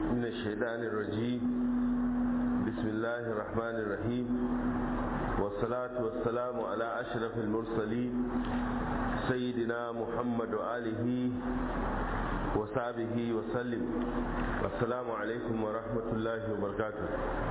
من الشيطان الرجيم بسم الله الرحمن الرحيم والصلاة والسلام على أشرف المرسلين سيدنا محمد وآله وصحبه وسلم السلام عليكم ورحمة الله وبركاته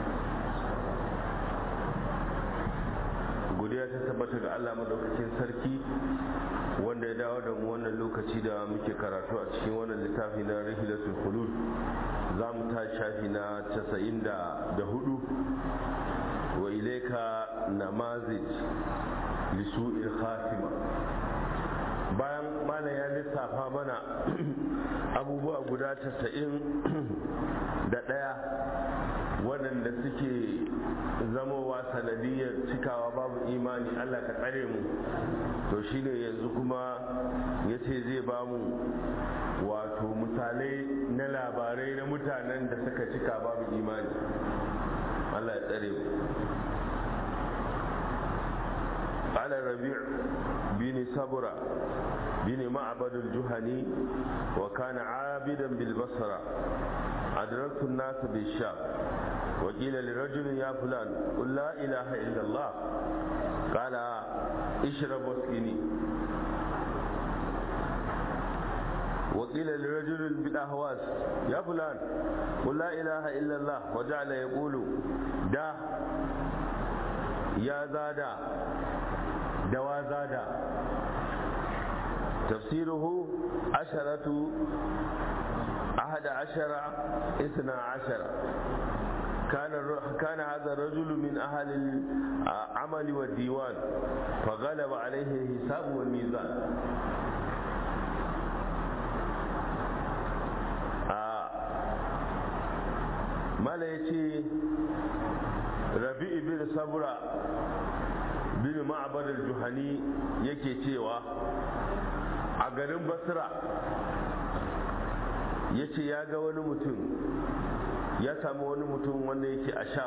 godiya ta tabbata ga Allah madaukakin sarki wanda ya dawo da mu wannan lokaci da muke karatu a cikin wannan littafi na rihilatul khulud za mu ta shafi na 94 wa ilaika namazij lisu'il khatima bayan mana ya lissafa mana abubuwa guda 90 da ɗaya waɗanda suke zamowa sanadiyar cikawa babu imani Allah ka tsare mu to shine yanzu kuma ya ce zai ba mu wato misalai na labarai na mutanen da suka cika babu imani Allah ya tsare mu قال الربيع بن صبرة بن معبد الجهني وكان عابدا بالبصرة أدركت الناس بالشام وقيل لرجل يا فلان قل لا إله إلا الله قال اشرب واسقني وقيل لرجل بالأهواس يا فلان قل لا إله إلا الله وجعل يقول دا يا زادا دوا زادا تفسيره عشرة أحد عشر اثنا عشر كان كان هذا الرجل من أهل العمل والديوان فغلب عليه الحساب والميزان mala ya ce rabi'i bin sabra bin ma'abar juhani yake cewa a garin basra ya ce ya ga wani mutum ya samu wani mutum wanda yake a sham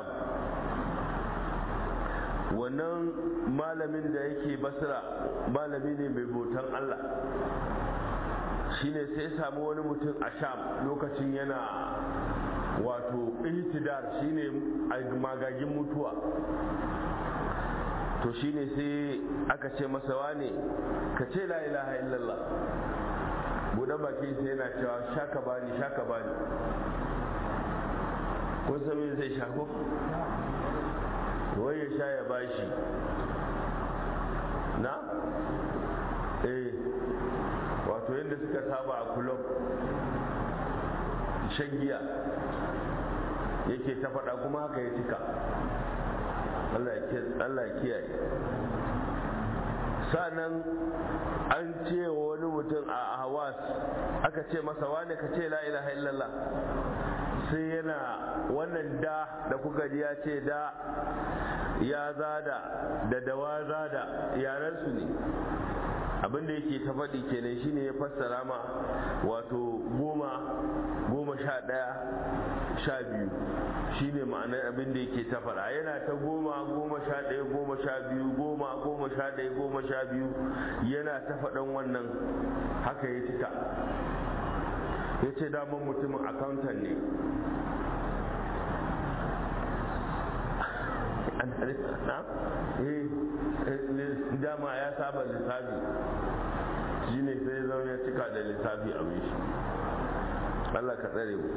wannan malamin da yake basra malami ne mai botan allah shine sai ya samu wani mutum a sham lokacin yana wato ihtidar shine magagin mutuwa to shine sai aka ce masa wane ka ce la ilaha illallah buɗe baki sai yana cewa shaka bani shaka bani kun san me zai shako wai ya sha ya bashi na eh wato yadda suka saba a kulob shan giya yake ta faɗa kuma haka ya cika Allah ya kiyaye sa'annan an ce wani mutum a hawas aka ce masa wane ka ce la ilaha illallah sai yana wannan da da kuka ji ya ce da ya zada da dawa zada yarensu ne abinda yake ta faɗi kenan shine ya fassara ma wato goma goma sha ɗaya sha biyu shine ma'anar abin da yake ta faɗa yana ta goma goma sha ɗaya goma sha biyu goma goma sha ɗaya goma sha biyu yana ta faɗan wannan haka ya cika ya ce daman mutumin accountant ne dama ya saba lissafi shi ne sai zama ya cika da lissafi a shi Allah ka tsare mu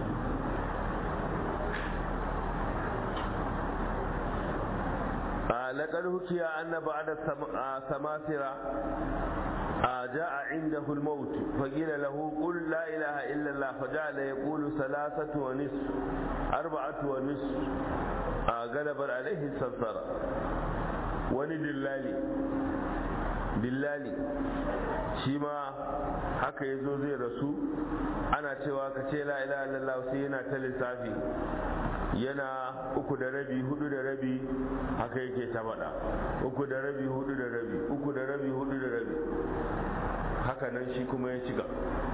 لقد حكي أن بعد سماسرة جاء عنده الموت فقيل له قل لا إله إلا الله فجعل يقول ثلاثة ونصف أربعة ونصف غلب عليه السلطرة ولدلالي dillali shi ma haka ya zo zai rasu ana cewa ka ce la ilaha illallah sai yana ta lissafi yana uku da rabi hudu da rabi haka yake ta faɗa uku da rabi hudu da rabi uku da rabi hudu da rabi haka nan shi kuma ya cika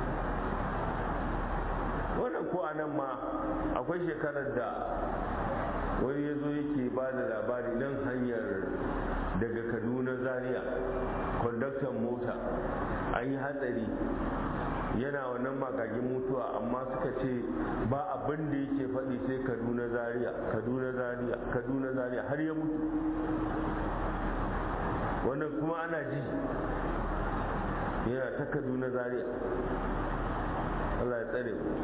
wannan ko a nan ma akwai shekarar da wani ya zo yake ba da labari nan hanyar daga kaduna zaria kwandaktan mota an yi hatsari yana wannan magagin mutuwa amma suka ce ba abin abin da yake faɗi sai kaduna zaria kaduna zaria kaduna zaria har ya mutu wannan kuma ana ji yana ta kaduna zaria Allah ya tsare mu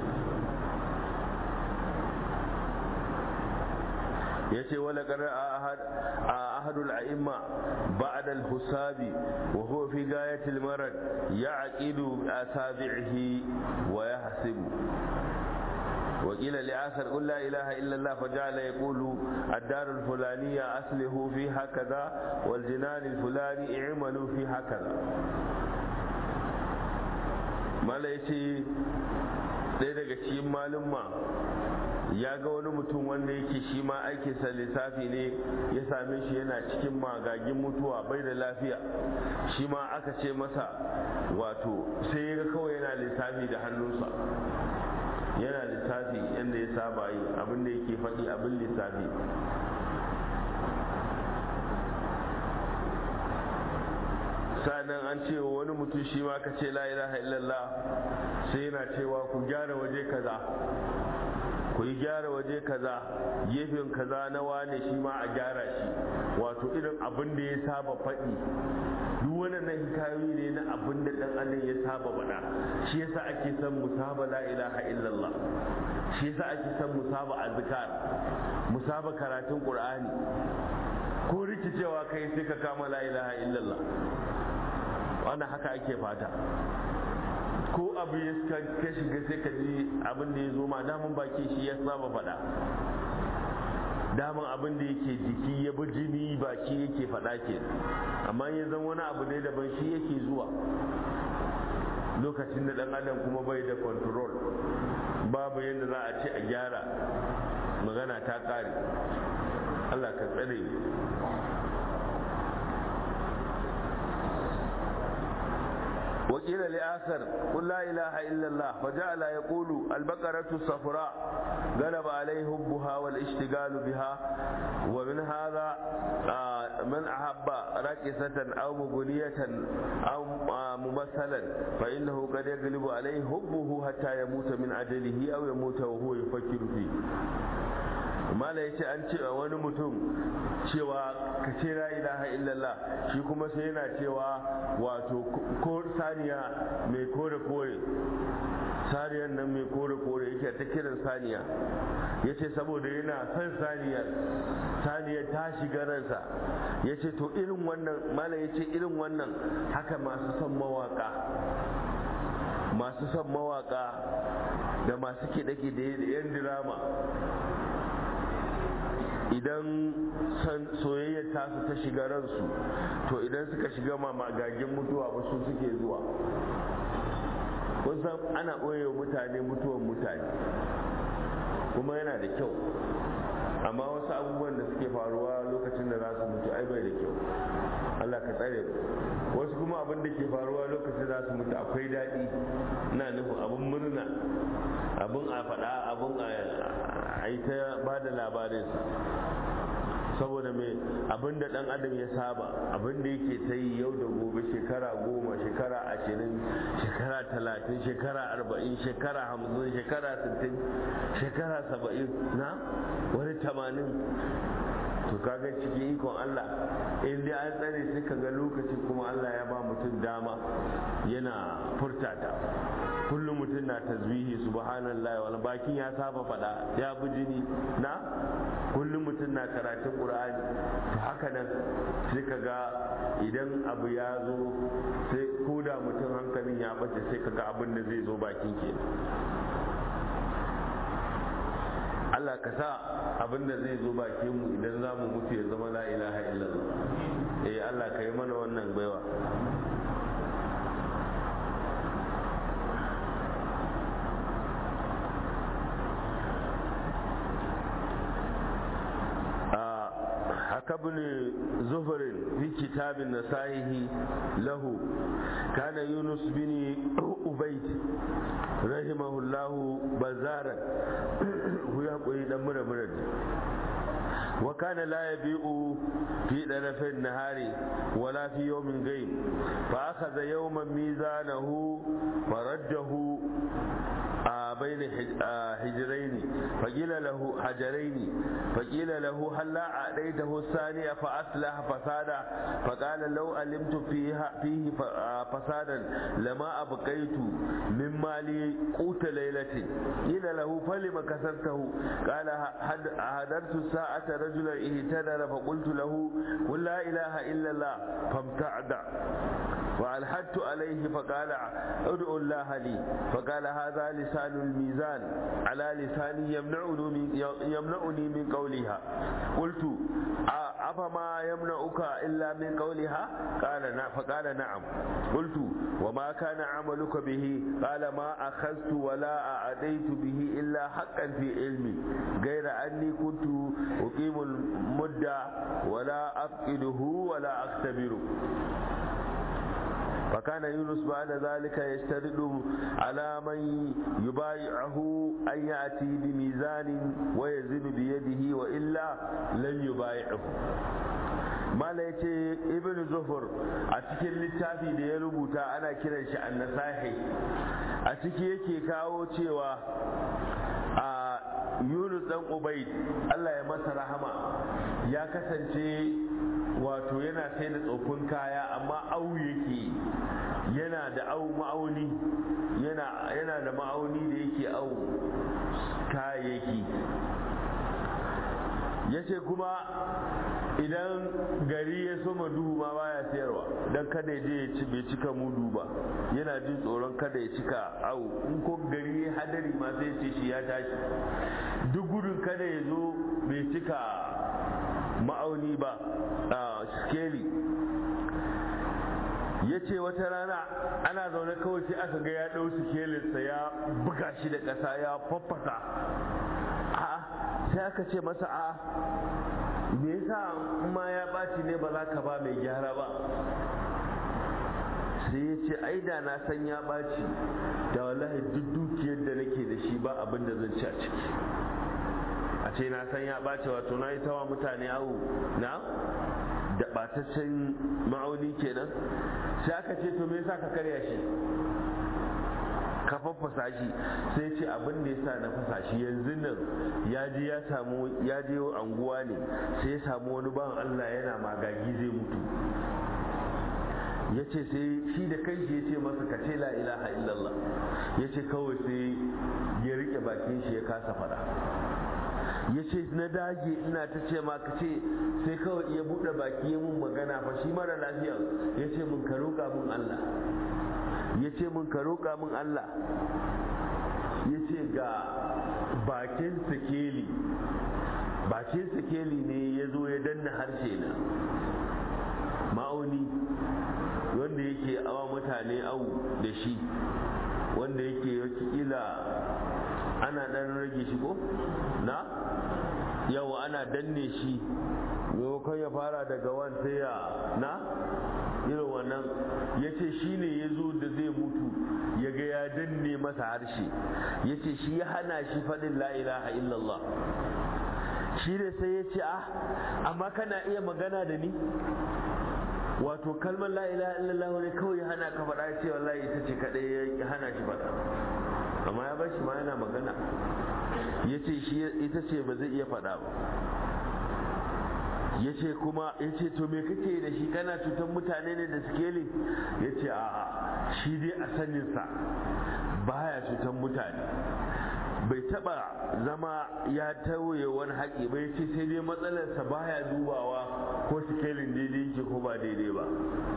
yace wala qad ahad ahadul a'imma ba'da al-husabi wa huwa fi gayati al-marad ya'qidu asabi'ihi wa yahsibu وقيل لآخر قل لا إله إلا الله فجعل يقول الدار الفلانية أصله في هكذا والجنان الفلاني اعملوا في هكذا ما ليتي ɗaya daga cikin malumma ya ga wani mutum wanda yake shi ma aikinsa lissafi ne ya same shi yana cikin magagin mutuwa bai da lafiya shi ma aka ce masa wato sai ya ga kawai yana lissafi da hannunsa yana lissafi yadda ya saba yi abin da yake faɗi abin lissafi sa'annan an ce wa wani mutum shi ma ka ce la ilaha illallah sai yana cewa ku gyara waje kaza ku yi gyara waje kaza gefen kaza na wane shi ma a gyara shi wato irin abin da ya saba faɗi duk wannan hikayoyi ne na abin da dan adam ya saba faɗa shi yasa ake son musaba la ilaha illallah shi yasa ake son musaba azkar musaba karatun qur'ani ko rikicewa kai sai ka kama la ilaha illallah wannan haka ake fata ko abu ya ka shiga sai ka ji abin da ya zo ma damun baki shi ya saba faɗa daman abin da yake jiki ya bi jini baki yake faɗa ke amma ya zan wani abu ne daban shi yake zuwa lokacin da ɗan adam kuma bai da control babu yadda za a ce a gyara magana ta ƙare allah ka tsare وقيل لآخر قل لا إله إلا الله فجعل يقول البقرة الصفراء غلب عليه حبها والاشتغال بها ومن هذا من أحب راكسة أو مغنية أو ممثلا فإنه قد يغلب عليه حبه حتى يموت من أجله أو يموت وهو يفكر فيه mala ya ce an ce a wani mutum cewa ka ce la ilaha illallah shi kuma sai yana cewa wato ko saniya mai kore kore saniyar nan mai kore kore yake ta kiran saniya ya ce saboda yana son saniyar saniyar ta shiga ransa ya ce to irin wannan mala ya ce irin wannan haka masu son mawaka masu son mawaka da masu kiɗe-kiɗe da 'yan dirama idan soyayyar tasu ta shiga ransu to idan suka shiga magagin mutuwa ba su suke zuwa kun san ana ɓoye mutane mutuwan mutane kuma yana da kyau amma wasu abubuwan da suke faruwa lokacin da za su mutu ai bai da kyau Allah ka tsare wasu kuma abin da ke faruwa lokacin za su mutu akwai daɗi na nufin abin murna abin a faɗa abin a yi ta ba da labarinsa saboda mai abin da ɗan adam ya saba abin da yake ta yi yau da gobe shekara goma shekara ashirin shekara talatin shekara arba'in shekara hamsin shekara sittin shekara saba'in na wani tamanin to kaga cikin ikon Allah in dai an tsare sai ka ga lokaci kuma Allah ya ba mutum dama yana furtata kullum mutum na tasbihi subhanallah wani bakin ya saba fada ya bi jini na kullum mutum na karatun qur'ani to haka nan sai ka ga idan abu ya zo sai ko da mutum hankalin ya bace sai ka ga abin da zai zo bakin ke Allah ka sa abin da zai zo bakin mu idan za mu mutu ya zama la ilaha illallah eh Allah ka yi mana wannan baiwa كابن زفر في كتاب نسائه له كان يونس بن أبيد رحمه الله بزارا هو يقول دمر مرد وكان لا يبيع في طرف النهار ولا في يوم غير فأخذ يوما ميزانه فرده بين حجرين فقيل له حجرين فقيل له هل لا أعطيته الثانية فأصلح فسادا فقال لو علمت فيها فيه فسادا لما أبقيت من مالي قوت ليلة قيل له فلم كسرته قال هدرت الساعة رجلا اهتدر فقلت له قل لا إله إلا الله فامتعد وألحدت عليه فقال ادعو الله لي فقال هذا لسان الميزان على لساني يمنعني من, يمنعني من قولها قلت أفما يمنعك إلا من قولها قال نعم فقال نعم قلت وما كان عملك به قال ما أخذت ولا أعديت به إلا حقا في علمي غير أني كنت أقيم المدة ولا أفقده ولا أختبره فكان يونس بعد ذلك يشترط على من يبايعه أن يأتي بميزان ويزن بيده وإلا لن يبايعه mala ya ce ibn zuhur a cikin littafi da ya rubuta ana kiran shi annasahi a ciki yake kawo cewa a yunus dan ubaid allah ya masa rahama ya kasance wato yana sai da tsofin kaya amma au yake yana da au ma'auni yana da ma'auni da yake au kayayyaki ya ce kuma idan gari ya soma duhu ma baya sayarwa don kada ya je ya ci bai cika mudu ba yana jin tsoron kada ya cika au in ko gari ya hadari ma sai ce shi ya tashi duk gudun kada ya zo bai cika ma'auni ba a skeli ya ce wata rana ana zaune kawai sai aka ga ya ɗau sikelinsa ya buga shi da ƙasa ya faffasa a'a sai aka ce masa a me yasa ma ya ɓaci ne ba za ka ba mai gyara ba sai ya ce ai da na san ya ɓaci da wallahi duk dukiyar da nake da shi ba abin da zan ci a ciki a ce na san ya ɓace wato na yi tawa mutane awu na da ɓataccen ma'auni kenan sai aka ce to me yasa ka karya shi ka faffasa shi sai ce abin da yasa na fasa shi yanzu nan ya je ya samu ya je anguwa ne sai ya samu wani bawan Allah yana magagi zai mutu ya ce sai shi da kanshi ya ce masa ka ce la ilaha illallah ya ce kawai sai ya rike bakin shi ya kasa faɗa ya ce na dage ina ta ce ma ka ce sai kawai ya buɗe baki ya mun magana fa shi mara lafiya ya ce mun ka roƙa mun Allah ya ce mun ka roƙa mun Allah ya ce ga bakin sikeli bakin sikeli ne ya zo ya danna harshe na ma'auni wanda yake awa mutane au da shi wanda yake kila ana dan rage shi ko na yawa ana danne shi maimakon ya fara daga wan sai ya na irin wannan ya ce shi ne ya zo da zai mutu ya ga ya danne masa harshe ya ce shi ya hana shi faɗin la ilaha illallah shi ne sai ya ce ah amma kana iya magana da ni wato kalmar la ilaha illallah ne kawai ya hana ka faɗa ya ce wallahi ita ce kaɗai ya hana shi faɗa amma ya bar shi ma yana magana ya ce shi ita ce ba zai iya faɗa ba ya ce kuma ya ce to me kake da shi kana cutar mutane ne da sikeli ya ce a shi dai a saninsa baya cutar mutane bai taba zama ya tauye wani haƙi bai ce sai dai matsalarsa baya dubawa ko sikelin daidai yake ko ba daidai ba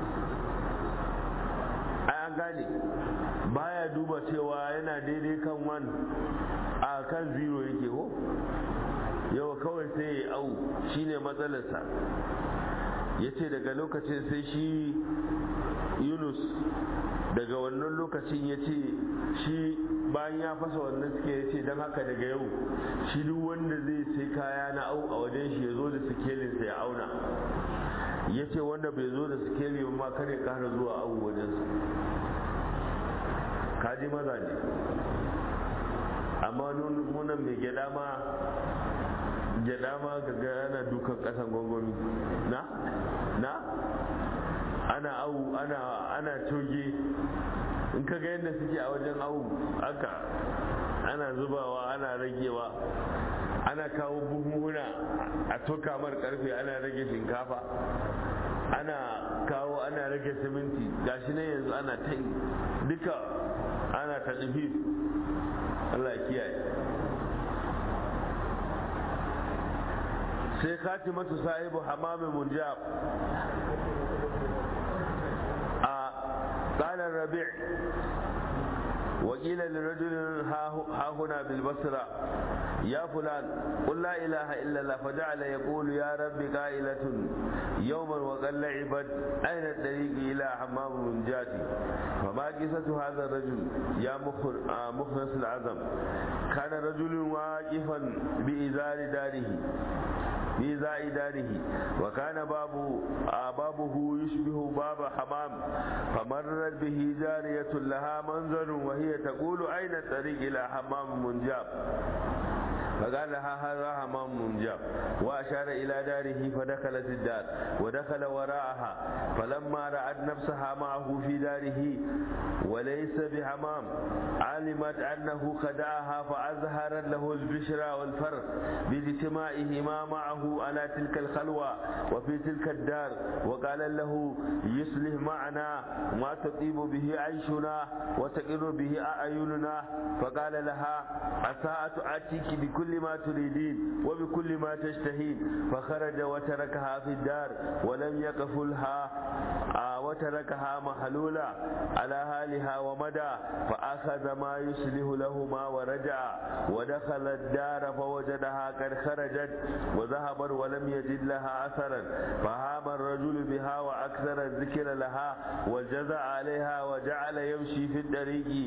ai an gane baya duba cewa yana daidai kan wan a kan zero yake ko yawa kawai sai ya au shine matsalarsa ya ce daga lokacin sai shi yunus daga wannan lokacin ya ce shi bayan ya fasa wannan suke ya ce don haka daga yau shi duk wanda zai sai kaya na au a wajen shi ya zo da sikelinsa ya auna ya ce wanda bai zo da sikeli ba ma kare kara zuwa au wajensa kaji maza ne amma nunan mai gyada ma gyada ma ga ana dukan kasan gwangwami na na ana au ana ana coge in ka ga yadda suke a wajen au haka ana zubawa ana ragewa ana kawo buhuhuna a toka mar karfe ana rage shinkafa ana kawo ana rage siminti gashi ne yanzu ana ta duka ana ta Allah kiyaye sai khatimatu sahibu hamamin munjab a ƙalar rabi' وقيل لرجل ها هنا بالبصرة يا فلان قل لا إله إلا الله فجعل يقول يا رب قائلة يوما وقد لعبت أين الطريق إلى حمام من جاتي فما قصة هذا الرجل يا مخلص العزم كان رجل واقفا بإزار داره بإزاء داره وكان باب بابه يشبه باب حمام فمرت به جارية لها منظر وهي تقول أين الطريق إلى حمام منجاب فقال لها هذا حمام منجاب وأشار إلى داره فدخلت الدار ودخل وراءها فلما رأت نفسها معه في داره وليس بحمام علمت أنه خدعها فأظهرت له البشرى والفرق باجتماعهما معه على تلك الخلوة وفي تلك الدار وقال له يصلح معنا ما تطيب به عيشنا وتقر به أعيننا فقال لها عسى أتيك بكل ما تريدين وبكل ما تشتهين فخرج وتركها في الدار ولم يقفلها وتركها محلولة على حالها ومدى فأخذ ما يصلح لهما ورجع ودخل الدار فوجدها قد خرجت وذهبت ولم يجد لها أثرا فهام الرجل بها وأكثر الذكر لها وجزع عليها وجعل يمشي في الطريق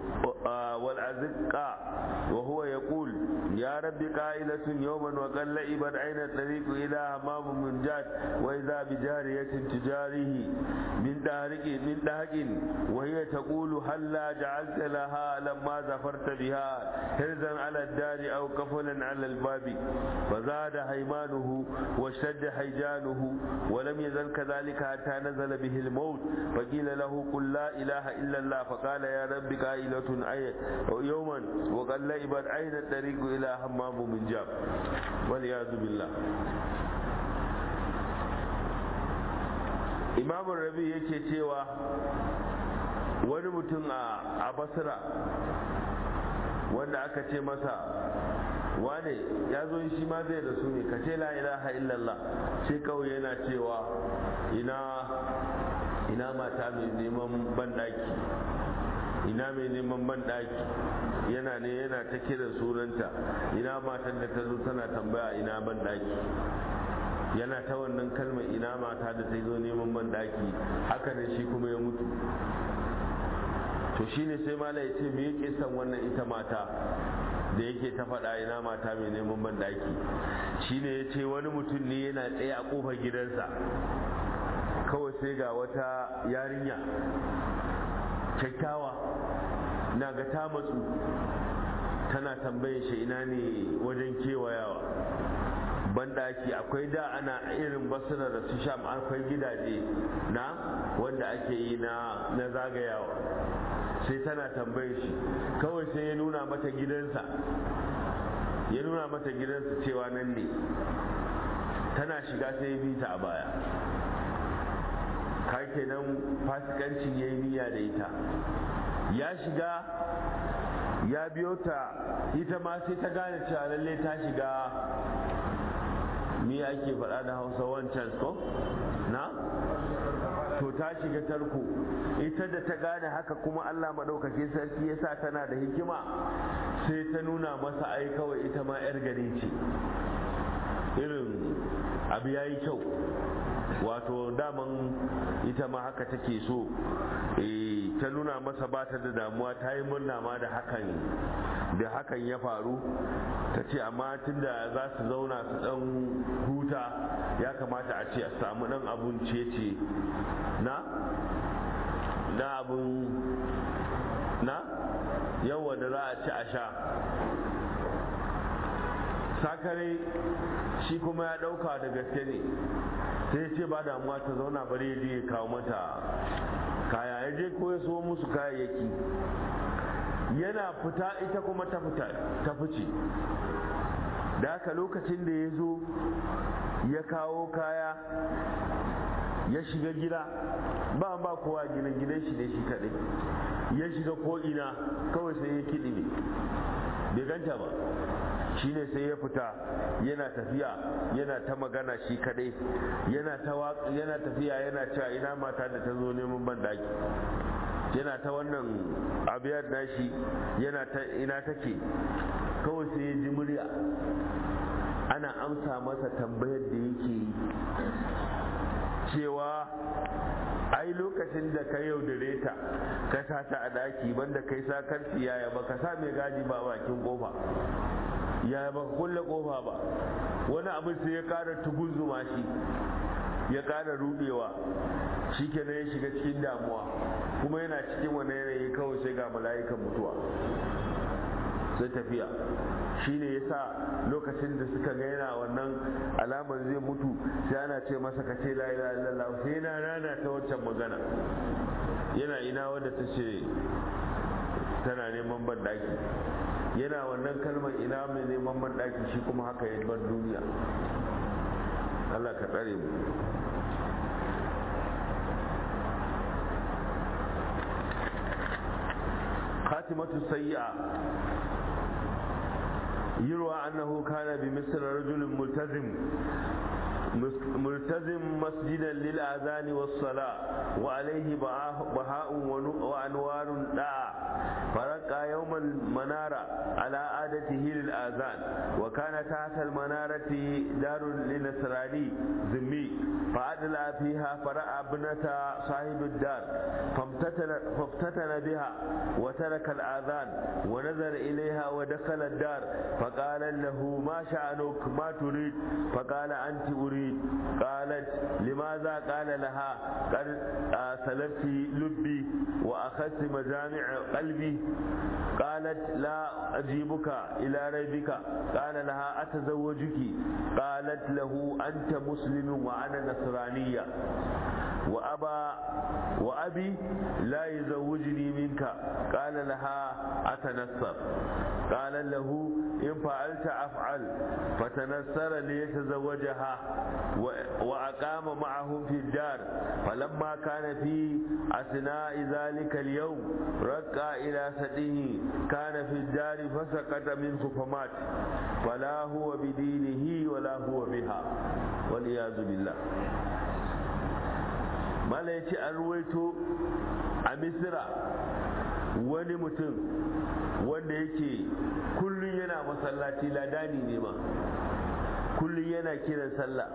والأزقة وهو يقول يا رب قائلة يوما وقد لئبت عين الطريق إلى همام من جاد وإذا بجارية تجاريه من دهرك من دهك وهي تقول هلا جعلت لها لما زفرت بها هرزا على الدار أو كفلا على الباب فزاد هيمانه واشتد حيجانه ولم يزل كذلك حتى نزل به الموت فقيل له قل لا إله إلا الله فقال يا رب قائلة أي يوما وقد لئبت عين الطريق إلى همام من جاب والعياذ بالله imamun rabi yake cewa wani mutum a basira wanda aka ce masa wane ya zo shi ma zai da su ne ka ce la ilaha illallah sai kawai yana cewa ina ina mata mai neman banɗaki ina mai neman banɗaki yana ne yana ta kiran sunanta ina matan da ta zo tana tambaya ina banɗaki yana ta wannan kalmar ina mata da ta zo neman ban daki haka ne shi kuma ya mutu to shine sai mala ya ce me yake san wannan ita mata da yake ta faɗa ina mata mai neman ban daki shine ya ce wani mutum ne yana tsaye a ƙofar gidansa kawai sai ga wata yarinya kyakkyawa na ga ta matsu tana tambayin shi ina ne wajen kewayawa banɗaki akwai da ana irin basira da su sham akwai gidaje na wanda ake yi na na zagayawa sai tana tambayin shi kawai sai ya nuna mata gidansa ya nuna mata gidansa cewa nan ne tana shiga sai ya bi ta a baya ka kenan fasikancin ya yi niyya da ita ya shiga ya biyo ta ita ma sai ta gane cewa lalle ta shiga me ake faɗa da hausa wancan ko na to ta shiga tarko ita da ta gane haka kuma allah maɗaukaki sarki ya sa tana da hikima sai ta nuna masa ai kawai ita ma 'yar gari ce irin abu ya yi kyau wato daman ita ma haka take so ta nuna masa ba ta da damuwa ta yi murna ma da hakan da hakan ya faru ta ce amma tunda za su zauna su dan huta ya kamata a ce a samu dan abun ce na na abun na yawa da za a ci a sha sakare shi kuma ya dauka da gaske ne sai ya ce ba damuwa ta zauna bari ya je ya kawo mata kaya ya je ko ya so musu kayayyaki yana fita ita kuma ta fita ta fice da haka lokacin da ya zo ya kawo kaya ya shiga gida ba ba kowa gidan gidan shi ne shi kaɗai ya shiga ko ina kawai sai ya kiɗi ne bai ganta ba shi ne sai ya fita yana tafiya yana ta magana shi kaɗai yana ta yana tafiya yana cewa ina mata da ta zo neman ban daki yana ta wannan abiyar nashi yana ta ina take kawai sai ya ji murya ana amsa masa tambayar da yake yi cewa ai lokacin da ka yaudare ta ka sa ta a daki banda kai sa karfi yaya ba ka sa mai gadi ba bakin kofa yaya ba ka kulle kofa ba wani abin sai ya kara tugunzuma shi ya kara rudewa shi kenan ya shiga cikin damuwa kuma yana cikin wani yanayi kawai sai ga mala'ikan mutuwa sai tafiya shi ne ya sa lokacin da suka ga yana wannan alamar zai mutu sai ana ce masa ka ce la'ila illallah sai yana rana ta wancan magana yana ina wadda ta ce tana neman banɗaki yana wannan kalmar ina mai neman banɗaki shi kuma haka ya bar duniya Allah ka tsare mu خاتمة السيئة يروى أنه كان بمصر رجل ملتزم ملتزم مسجدا للآذان والصلاة وعليه بهاء وأنوار داع فرقى يوم المنارة على عادته للآذان وكان تحت المنارة دار لنصراني ذمي فأدلى فيها فرأى ابنة صاحب الدار فامتتن, فافتتن بها وترك الآذان ونظر إليها ودخل الدار فقال له ما شأنك ما تريد فقال أنت أريد قالت لماذا قال لها قد سلبت لبي وأخذت مجامع قلبي قالت لا أجيبك إلى ريبك قال لها أتزوجك قالت له أنت مسلم وأنا نصرانية وأبا وأبي لا يزوجني منك قال لها أتنصر قال له إن فعلت أفعل فتنصر ليتزوجها وأقام معهم في الدار فلما كان في أثناء ذلك اليوم رقى إلى سده كان في الدار فسقط منه فمات فلا هو بدينه ولا هو بها والعياذ بالله mala ya ce an ruwaito a misira wani mutum wanda yake kullum yana masallaci ladani ne ma kullum yana kiran sallah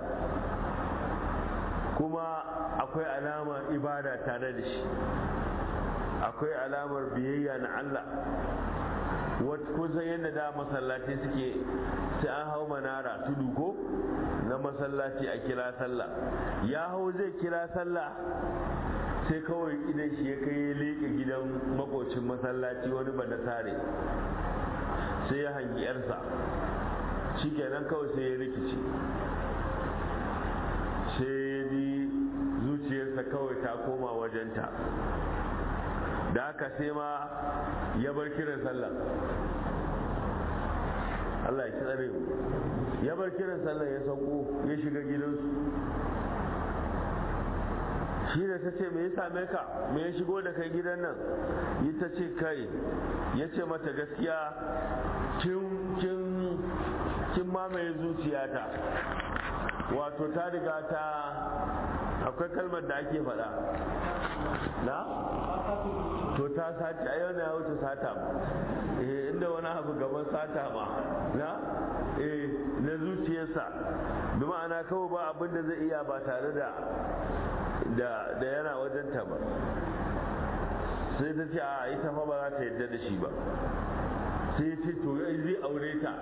kuma akwai alamar ibada tare da shi akwai alamar biyayya na Allah kusan yadda da masallaci suke sai an hau manara tudu ko na masallaci a kira sallah ya hau zai kira sallah sai kawai idan shi ya kai ya leƙe gidan makocin masallaci wani ba sare sai ya hangi yarsa shi kenan kawai sai ya rikici sai ya ji zuciyarsa kawai ta koma wajenta da haka sai ma ya bar kiran sallah Allah ya tsare ya bar kiran sallah ya sauko ya shiga gidansu shi da ta ce me ya same ka me ya shigo da kai gidan nan yi ta ce kai ya ce mata gaskiya kin mamaye zuciyata wato ta riga ta akwai kalmar da ake faɗa na to ta sace a yau na ya wuce sata eh inda wani abu gaban sata ma na eh na zuciyarsa bi ma'ana kawai ba abin da zai iya ba tare da da da yana wajenta ba sai ta ce a ita fa ba za ta yadda da shi ba sai ya ce to zai aure ta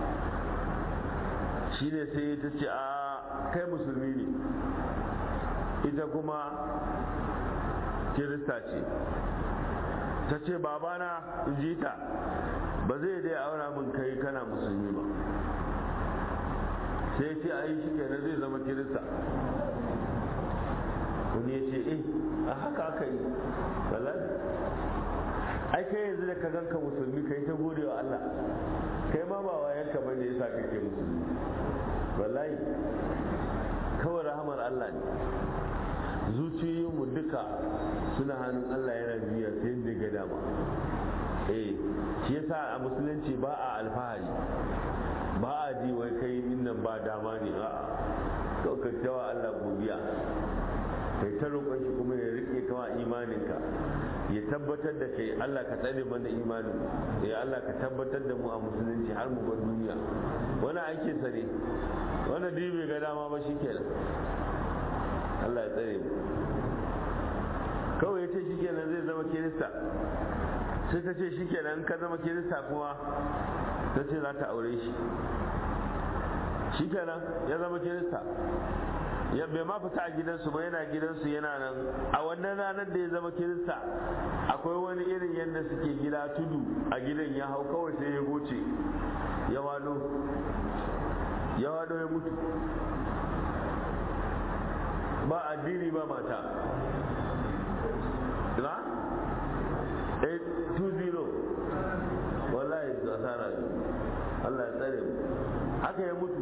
shi ne sai ta ce a kai musulmi ne ita kuma kirista ce ta ce babana in ji ta ba zai dai aura min kai kana musulmi ba sai ce a yi shi kenan zai zama kirista wani ya ce eh a haka aka yi wallahi ai kai yanzu da ka ganka musulmi kai ta gode wa Allah kai ma ba wayanka bane yasa kake musulmi wallahi kawai rahamar Allah ne zuciyoyinmu duka suna hannun Allah yana biya sai yadda ga dama eh shi yasa a musulunci ba a alfahari ba a ji wai kai nan ba dama ne a kaukantawa Allah godiya kai ta roƙon shi kuma ya rike kawa imaninka ya tabbatar da kai Allah ka tsare mana imanin ya Allah ka tabbatar da mu a musulunci har mu bar duniya wani aikin sa ne wani dai bai ga dama ba shikenan Allah ya tsare mu kawai ya ce shikenan zai zama kirista sai ta ce shikenan ka zama kirista kuma ta ce za ta aure shi shikenan ya zama kirista ya bai ma fita a gidansu ba yana gidansu yana nan a wannan ranar da ya zama kirista akwai wani irin yadda suke gida tudu a gidan ya hau kawai sai ya goce ya wado ya wado ya mutu ba addini ba mata na 820 wallahi asara Allah ya tsare mu haka ya mutu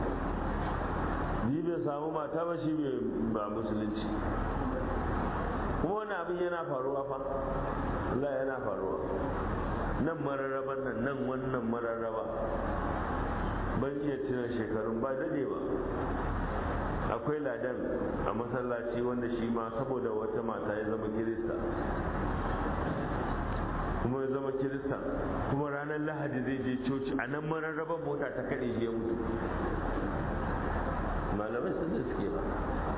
ni bai samu mata ba shi ba musulunci kuma wani abin yana faruwa fa Allah yana faruwa nan mararraban nan nan wannan mararraba ban iya tuna shekarun ba dade ba akwai ladan a masallaci wanda shi ma saboda wata mata ya zama kirista kuma ya zama kirista kuma ranar lahadi zai je coci a nan mararraban mota ta kaɗe shi ya mutu malamai sun da suke ba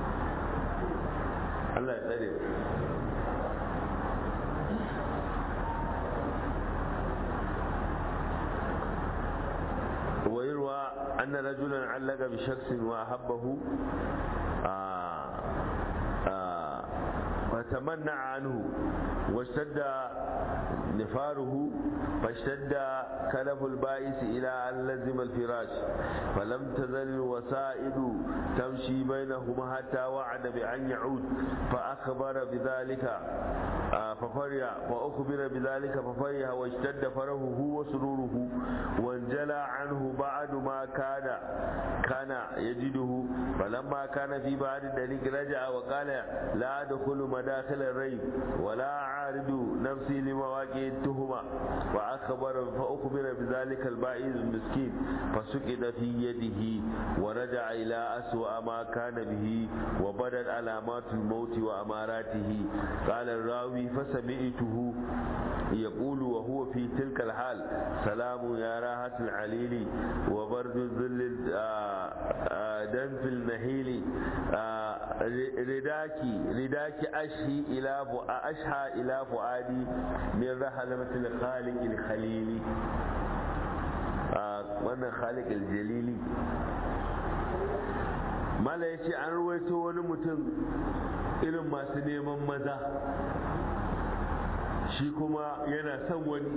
Allah ya tsare ويروى أن رجلا علق بشخص وأحبه فتمنع عنه واشتد نفاره فاشتد كلف البائس إلى أن لزم الفراش فلم تزل الوسائد تمشي بينهما حتى وعد بأن يعود فأخبر بذلك ففرح فأخبر بذلك ففرح واشتد فرحه وسروره وانجلى عنه بعد ما كان كان يجده فلما كان في بعد ذلك رجع وقال لا أدخل مداخل الريب ولا أعارض نفسي لمواقع التهمة وأخبر فأخبر بذلك البائز المسكين فسكت في يده ورجع إلى أسوأ ما كان به وبدت علامات الموت وأماراته قال الراوي فسمعته يقول وهو في تلك الحال سلام يا راحة العليل وبرد الظل دنف النهيل رداكي رداكي أشهي إلى أشهى إلى فؤادي من رحلة الخالق الخليل wannan khalik aljalili mala ya ce an ruwaito wani mutum irin masu neman maza shi kuma yana son wani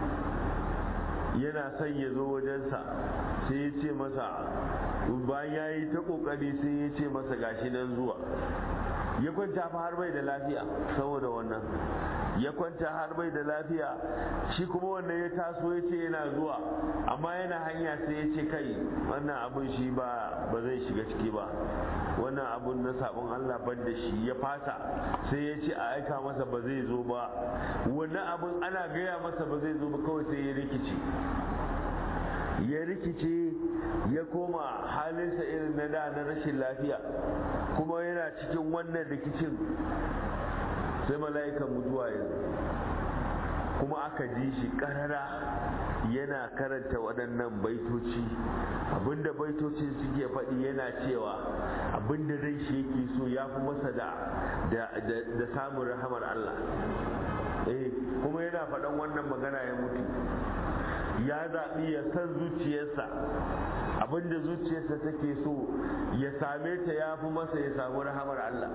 yana son ya zo wajensa sai ya ce masa bayan ya yi ta kokari sai ya ce masa gashi nan zuwa ya kwanta fa har bai da lafiya saboda wannan ya kwanta har bai da lafiya shi kuma wannan ya taso ya ce yana zuwa amma yana hanya sai ya ce kai wannan abun shi ba ba zai shiga ciki ba wannan abun na sabon Allah ban da shi ya fasa sai ya ce a aika masa ba zai zo ba wannan abun ana gaya masa ba zai zo ba kawai sai ya rikice ya rikice ya koma halinsa irin na da na rashin lafiya kuma yana cikin wannan rikicin sai mala'ikan mutuwa ya kuma aka ji shi karara yana karanta waɗannan baitoci abinda baitocin suke faɗi yana cewa abinda zai shi yake so ya fi masa da da samun rahamar Allah eh kuma yana faɗan wannan magana ya mutu ya zaɓi ya san zuciyarsa abinda zuciyarsa take so ya same ta ya fi masa ya samu rahamar Allah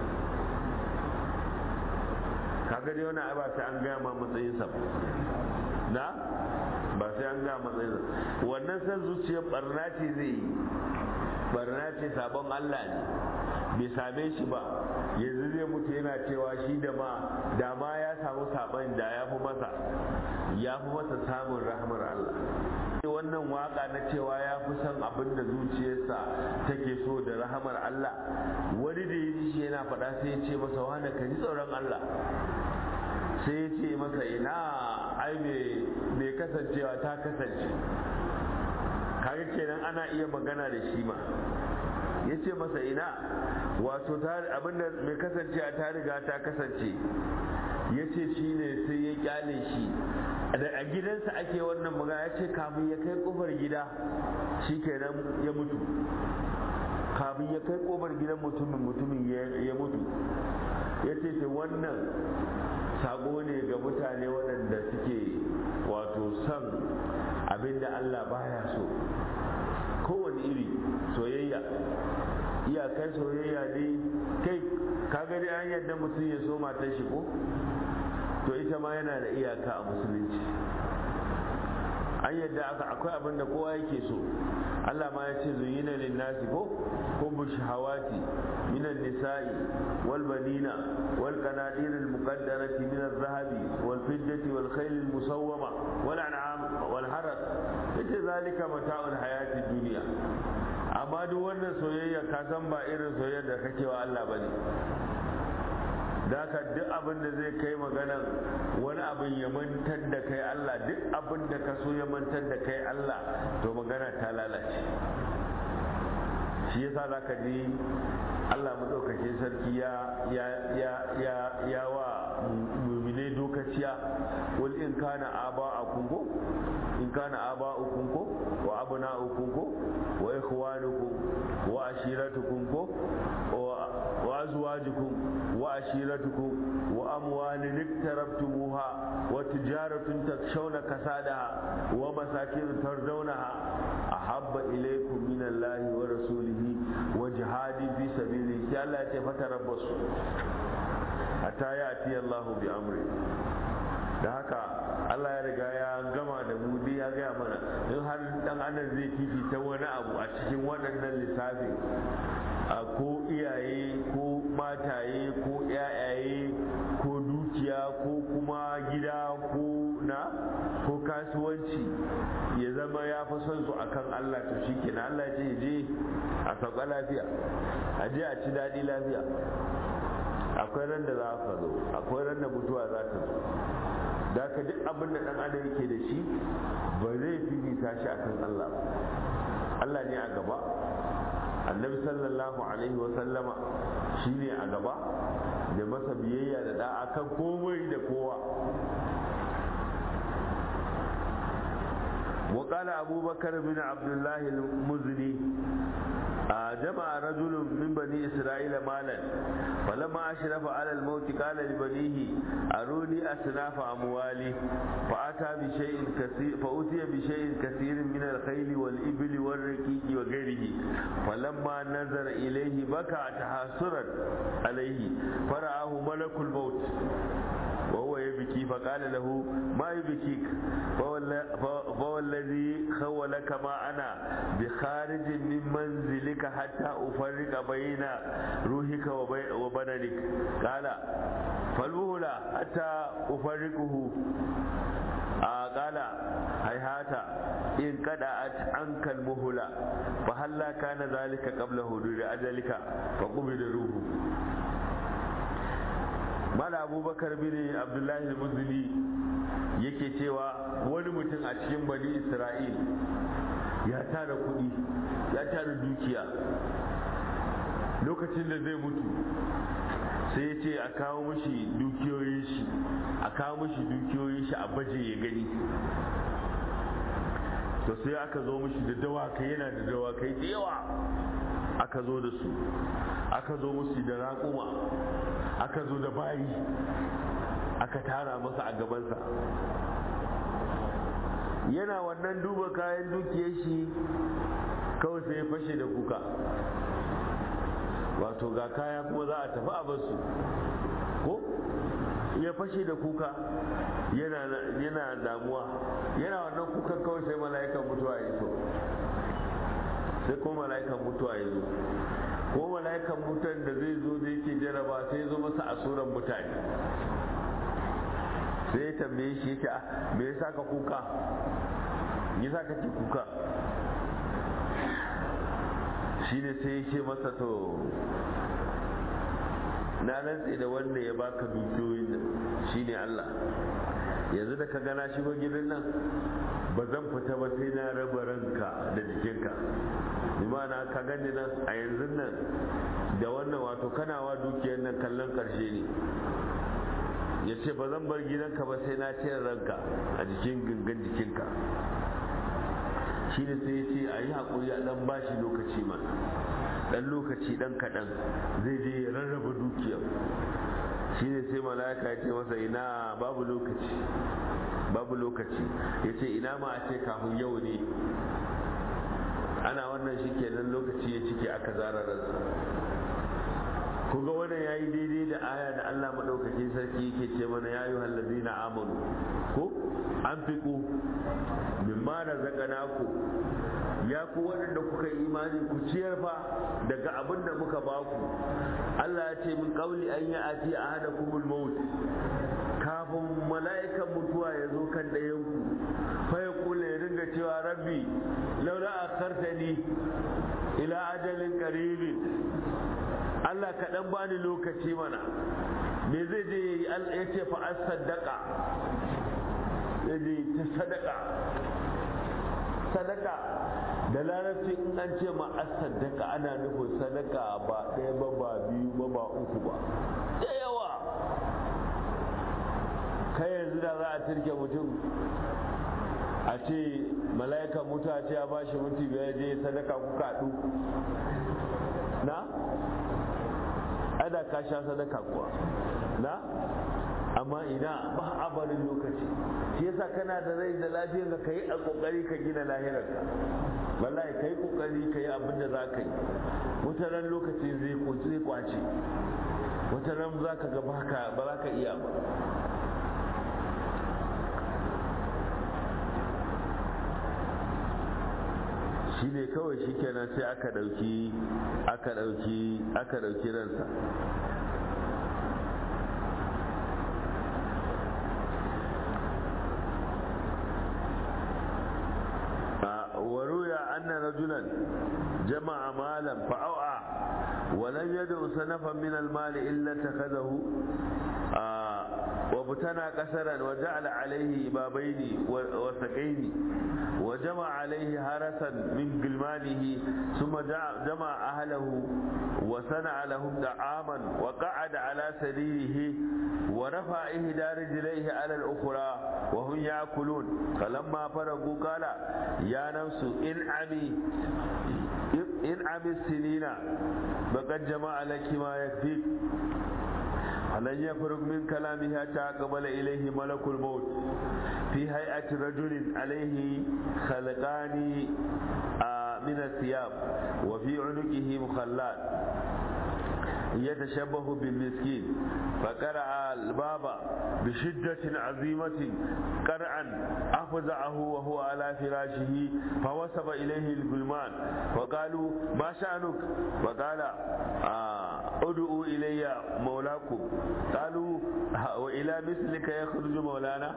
kaga dai wani ba sai an gaya ma matsayinsa na ba sai an gaya matsayinsa wannan san zuciyar barna ce zai yi barna ce sabon Allah ne bai same shi ba yanzu zai mutu yana cewa shi da ma da ma ya samu saban da ya fi masa ya fi masa samun rahmar Allah wannan waka na cewa ya fi son abin da zuciyarsa take so da rahamar Allah wani da ya ji shi yana faɗa sai ya ce masa wani ka ji tsoron Allah sai ya ce masa ina ai mai kasancewa ta kasance kaga kenan ana iya magana da shi ma ya ce masa ina wato abinda mai kasancewa ta riga ta kasance ya ce shi ne sai ya kyale shi a gidansa ake wannan magana ya ce kafin ya kai kofar gida shi kenan ya mutu kafin ya kai kofar gidan mutumin mutumin ya mutu ya ce wannan sako ne ga mutane waɗanda suke wato son abinda Allah baya so kowane iri soyayya iyakar soyayya ne kai kaga dai an yadda mutum ya so matar shi ko to ita ma yana da iyaka a musulunci an yadda aka akwai abin da kowa yake so Allah ma ya ce zuyina lin nasi ko hubbu shahawati minan nisa'i wal banina wal qanadir al muqaddarati min al zahabi wal fiddati wal khayl al musawwama wal an'am wal haras yace zalika mata'ul hayati dunya amma duk wannan soyayya ka san ba irin soyayya da kake wa Allah bane ka duk abin da zai kai maganan wani abin ya mantar da kai Allah duk abin da ka so ya mantar da kai Allah to magana ta lalace shi yasa za ka ji Allah maɗaukacin sarki ya ya ya ya ya wa mumine dokaciya wal in kana aba a kungo in kana aba ukunko wa abna ukunko wa ikhwanukum wa ashiratukum ko wa azwajukum wa ashiratukum wa amwalin iktarabtumuha wa tijaratun takshawna kasadaha wa masakin tardawnaha ahabba ilaykum min Allah wa rasulihi wa jihadi fi sabilihi sai Allah ya ce fatarabbasu hatta ya'ti Allah bi amri da haka Allah ya riga ya gama da mu dai ya gaya mana in har dan adam zai fifita wani abu a cikin waɗannan lissafi ko iyaye ko mataye ko yayaye ko dukiya ko kuma gida ko na ko kasuwanci ya zama ya fi son su akan Allah to shi kenan Allah ce je a sauka lafiya a je a ci daɗi lafiya akwai ran da za ka zo akwai ran da mutuwa za ta zo da ka duk abin da dan adam yake da shi ba zai fifita shi akan Allah ba Allah ne a gaba annabi sallallahu alaihi wa sallama shi ne a gaba da masa biyayya da da'a kan komai da kowa وقال أبو بكر بن عبد الله المزني جمع رجل من بني إسرائيل مالا فلما أشرف على الموت قال لبنيه أروني أصناف أموالي فأتى بشيء كثير فأتي بشيء كثير من الخيل والإبل والركيك وغيره فلما نظر إليه بكى تحسرا عليه فرآه ملك الموت وهو يبكي فقال له ما يبكيك فهو الذي خولك ما أنا بخارج من منزلك حتى أفرق بين روحك وبدنك قال فالمهلة حتى أفرقه آه قال هيهات إن قدعت عنك المهلة فهلا كان ذلك قبل حدود أجلك فقبل روحه mala abubakar bin abdullahi al-muzuli yake cewa wani mutum a cikin bani isra'il ya tara kuɗi ya tara dukiya lokacin da zai mutu sai ya ce a kawo mashi dukiyoyin shi a kawo mashi dukiyoyin shi a baje ya gani to sai aka zo mashi da dawakai yana da dawakai da yawa aka zo da su aka zo musu da raƙuma aka zo da bayi aka tara masa a gabansa yana wannan duba kayan dukiyar shi kawai sai ya fashe da kuka wato ga kaya kuma za a tafi a basu ko ya fashe da kuka yana damuwa yana wannan kukan kawai sai mala'ikan mutuwa ya so sai ko mala'ikan mutuwa ya zo ko mala'ikan mutan da zai zo da yake jaraba sai zo masa a suran mutane sai ya tambaye shi yake me yasa ka kuka me yasa ka kuka shine sai ya ce masa to na rantse da wanda ya baka dukiyoyin shine Allah yanzu da ka gana shigo gidan nan ba zan fita ba sai na raba ranka da jikinka imana ka gani nan a yanzu nan da wannan wato kanawa dukiyar nan kallon karshe ne ya ce ba zan bar gidanka ba sai na cire ranka a jikin gangan jikinka shi ne sai ya ce a yi haƙuri a ɗan bashi lokaci ma ɗan lokaci ɗan kaɗan zai je ya rarraba dukiyar shi ne sai mala'ika ya ce masa ina babu lokaci babu lokaci ya ce ina ma a ce kafin yau ne ana wannan shi kenan lokaci ya cike aka zara ransa kuga wannan yayi daidai da aya da Allah madaukakin sarki yake ce mana ya yi hallazina amanu ko an fiku mimma razaqnaku ya ku waɗanda kuka yi imani ku ciyar fa daga abin da muka baku Allah ya ce min qauli an ya ati ahadakumul maut kafin mala'ikan mutuwa ya zo kan ɗayan ku fa ya kula ya dinga cewa rabbi laula akhartani ila ajalin qaribin Allah ka dan bani lokaci mana me zai je ya ce fa as sadaka zai je ta sadaka sadaka da larabci in an ce ma as sadaka ana nufin sadaka ba ɗaya ba ba biyu ba ba uku ba da yawa kai yanzu da za a turke mutum a ce mala'ikan mutu a ce ya bashi minti biyar je sadaka kuka haɗu na ada ka sha sadaka kuwa na amma ina ba a barin lokaci shi yasa kana da rai da lafiyar ka kai a kokari ka gina lahirar ka wallahi kai kokari kai abin da za ka yi wata lokaci zai zai kwace wata ran za ka ga ba za ka iya ba shi ne kawai shi kenan sai aka ɗauki aka ɗauki aka ɗauki ransa وروي أن رجلا جمع مالا فأوعى ولم يدع سنفا من المال إلا اتخذه وابتنى قسرا وجعل عليه بابين وسقين وجمع عليه هرسا من قلمانه ثم جمع أهله وصنع لهم طعاما وقعد على سريره ورفع إحدى رجليه على الأخرى وهم يأكلون فلما فرغوا قال يا نفس انعمي انعمي السنين فقد جمع لك ما يكفيك فلن يفرق من كلامه حتى أقبل إليه ملك الموت في هيئة رجل عليه خلقان من الثياب وفي عنقه مخلات يتشبه بالمسكين فقرأ الباب بشدة عظيمة قرعا أفزعه وهو على فراشه فوسب إليه الغلمان فقالوا ما شأنك فقال ادعوا إلي مولاكم قالوا وإلى مثلك يخرج مولانا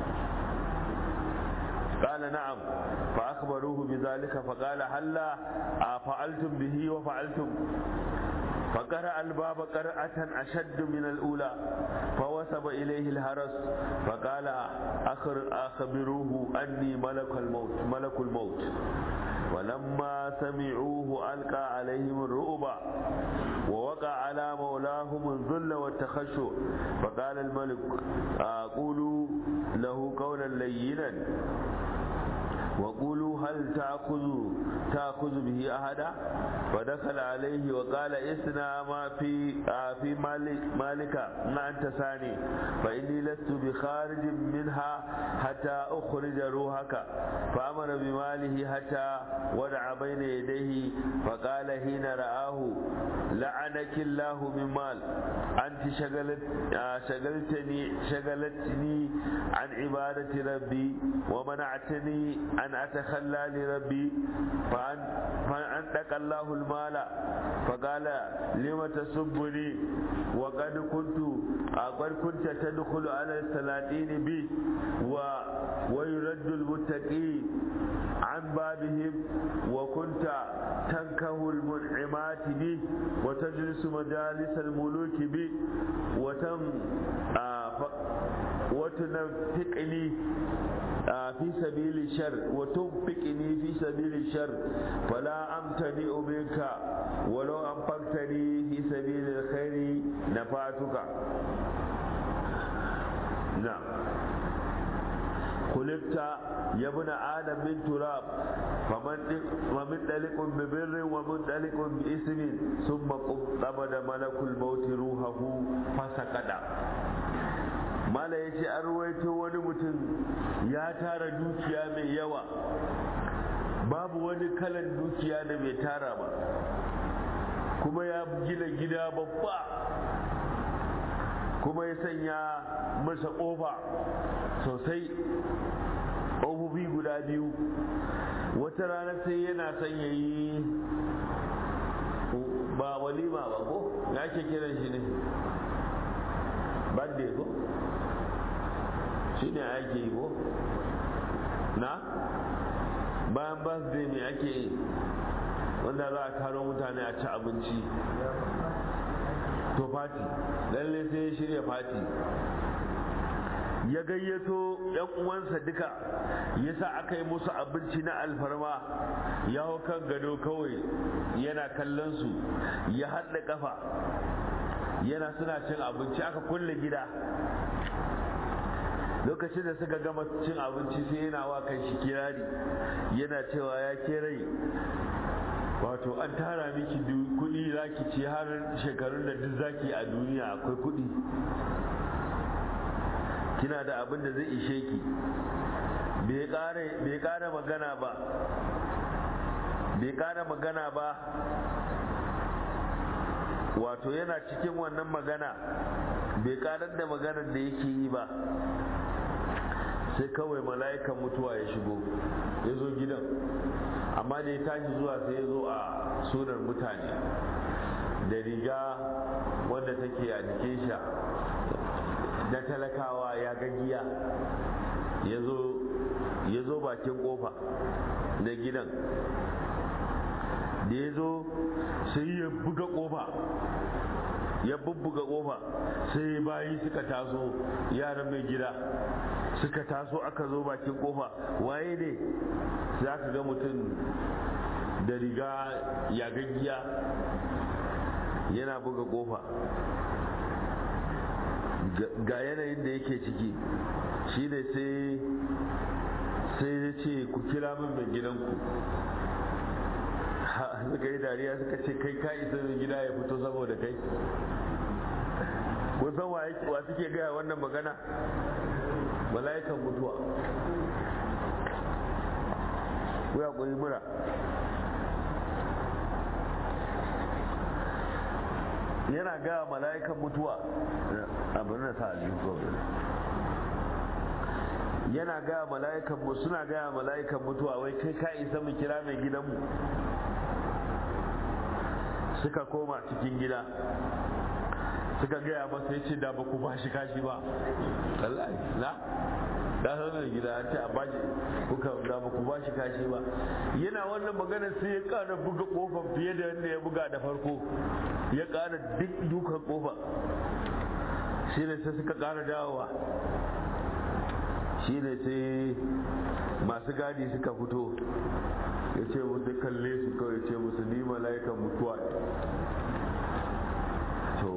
قال نعم فأخبروه بذلك فقال هلا فعلتم به وفعلتم فقرأ الباب قرأة أشد من الأولى فوسب إليه الهرس فقال أخر أخبروه أني ملك الموت ملك الموت ولما سمعوه ألقى عليهم الرؤب ووقع على مولاهم الذل والتخشع فقال الملك قولوا له قولا لينا وقولوا هل تأخذ تأخذ به أحدا فدخل عليه وقال اسنا ما في في مالك مالك ما أنت ثاني فإني لست بخارج منها حتى أخرج روحك فأمر بماله حتى ودع بين يديه فقال حين رآه لعنك الله من مال أنت شغلت شغلتني شغلتني عن عبادة ربي ومنعتني أن أتخلى لربي فأن فأنت فأدق الله المال فقال لم تسبني وقد كنت وقد كنت تدخل على السلاطين بي و ويرد المتقي عن بابهم وكنت تنكه المنعمات بي وتجلس مجالس الملوك بي وتم آه وتنفقني آه في سبيل الشر وتنفقني في سبيل الشر فلا أمتنئ منك ولو أنفقتني في سبيل الخير نفعتك نعم خلقت يا ابن آدم من تراب فمنطلق ببر ومنطلق باسم ثم قبض ملك الموت روحه فسقط mala ya ce an ruwaito wani mutum ya tara dukiya mai yawa babu wani kalan dukiya da bai tara ba kuma ya gina gida babba kuma ya sanya masa ƙofa sosai ƙofofi guda biyu wata rana sai yana son ya yi ba walima ba ko ya ke kiran shi ne birthday ko shi ne ake yi ko na bayan birthday ne ake yi wanda za a karo mutane a ci abinci to fati lalle sai ya shirya fati ya gayyato yan uwansa duka ya sa aka yi musu abinci na alfarma ya hau kan gado kawai yana kallon su ya haɗa ƙafa yana suna cin abinci aka kulle gida lokacin da suka gama cin abinci sai yana wa kan shi kirari yana cewa ya ke rai wato an tara miki kuɗi zaki ci har shekarun da duk zaki a duniya akwai kuɗi kina da abin da zai ishe ki bai ƙara magana ba bai ƙara magana ba wato yana cikin wannan magana bai ƙarar da maganar da yake yi ba sai kawai mala'ikan mutuwa ya shigo ya zo gidan amma da ya tashi zuwa sai ya zo a sunar mutane da riga wanda take a jikin sha na talakawa ya gagiya ya zo bakin kofa na gidan da ya zo sai ya buga kofa ya bubbuga kofa sai bayi suka taso yaran mai gida suka taso aka zo bakin kofa waye ne sai aka ga mutum da riga ya gaggiya yana buga kofa ga yanayin da yake ciki shi ne sai sai ya ce ku kira min mai gidanku suka yi dariya suka ce kai ka isa mai gida ya fito saboda kai kun san wa suke gaya wannan magana mala'ikan mutuwa ku ya kuri mura yana gaya mala'ikan mutuwa abin da sa yana gaya mala'ikan mu suna gaya mala'ikan mutuwa wai kai ka isa mu kira mai gidanmu suka koma cikin gida suka gaya masa ya ce da ba ku bashi kashi ba wallahi na da sanar gida an ce a bashi kuka da ba ku bashi kashi ba yana wannan magana sai ya kara buga kofar fiye da yadda ya buga da farko ya kara duk dukan kofa shi ne sai suka kara dawowa shi ne sai masu gadi suka fito ya ce musu kalle su kawai ce musu ni mala'ikan mutuwa to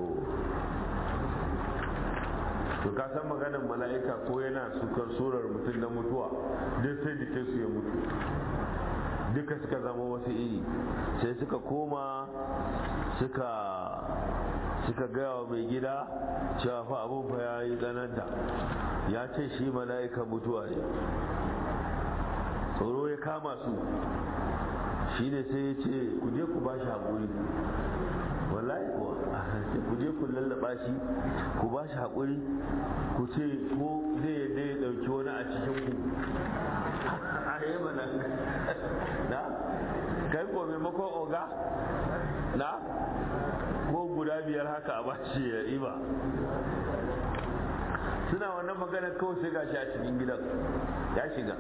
to ka san maganar mala'ika ko yana sukar surar mutum na mutuwa duk sai jikinsu ya mutu duka suka zama wasu iri sai suka koma suka suka gaya wa mai gida cewa fa abin fa ya yi tsananta ya ce shi mala'ikan mutuwa ne tsoro ya kama su shi ne sai ya ce ku je ku ba shi haƙuri wallahi kuwa ku je ku lallaba shi ku ba shi haƙuri ku ce ko zai yadda ya ɗauki wani a cikin ku a yi mana na kai ko maimakon oga na ko guda biyar haka a bashi ya iba suna wannan magana kawai sai gashi a cikin gidan ya shiga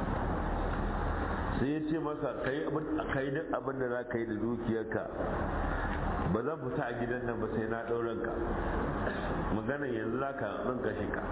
sai ya ce masa ka yi duk abin da za ka yi da dukiyarka ba zan fita a gidan nan ba sai na ɗauran ka magana yanzu za ka ɗan kashe ka